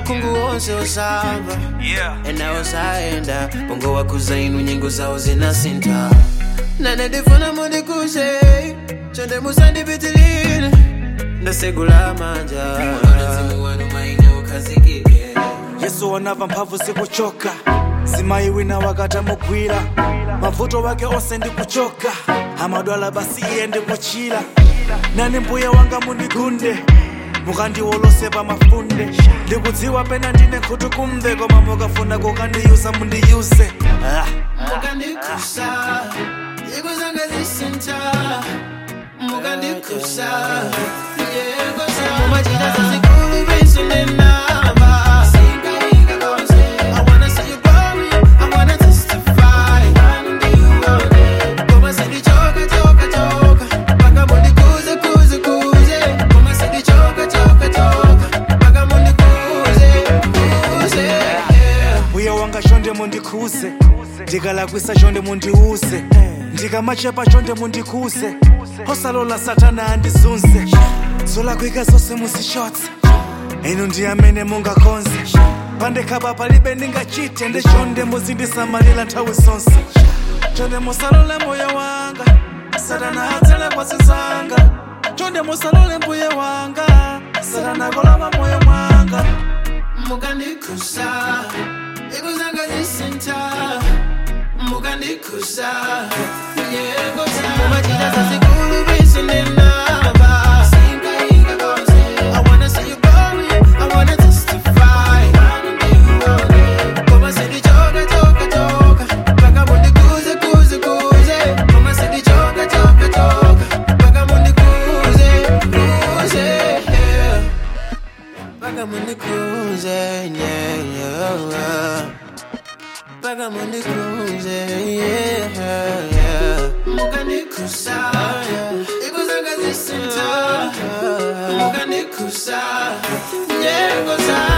akungu wonse osamba Yeah. ena osaenda bongo wakuza inu nyengo zawo zinasinta nane ndifuna mundikuze chonde musandipitilile ndasegula manja mzimu wanu maine ukazikike yesu wanava mphamvu zikuchoka zimayi wina wakatamugwira mavuto wake onse ndikuchoka amadwala basi iye ndikuchira nani mbuye wanga mundigunde mukandiwolose pa mafunde ndikudziwa pena ndine khutu kumve koma mukafuna kukandiyuza mundiyuze ah. mukandikusa ikuzanga zisinta mukandikusa mumachita zazikulu bisunenamba I wanna see you glory, I wanna testify. Koma sidi choka, choka, choka. Paka mundi kuze, kuze, kuze. Koma sidi choka, choka, choka. Paka mundi kuze, kuze. Yeah. mbuye wanga chonde mundikhuze ndikalakwisa chonde mundiuze ndikamachepa chonde mundikhuze osalola satana andizunze zolakwika zonse muzichotse inu ndi amene mungakonze pandekhapa palibe ndingachite ndi chonde muzindisamalira nthawi zonse chonde musalole moyo wanga satana atsele kwasi zanga chonde musalole mbuye wanga satana kolama moyo mwanga mukandikusa ikuzanga zisinta mukandikusa mumachita zazikulu bisunenamba I wanna see you glory, I wanna testify. Koma sidi choka, choka, choka. Paka mundi kuze, kuze, kuze. Koma sidi choka, choka, choka. Paka mundi kuze, kuze, yeah. Paka mundi kuze, yeah, yeah. Paka mundi kuze, yeah, yeah. Mukandikusa, ikuzanga zisinta. Mukandikusa, nyengo zangu.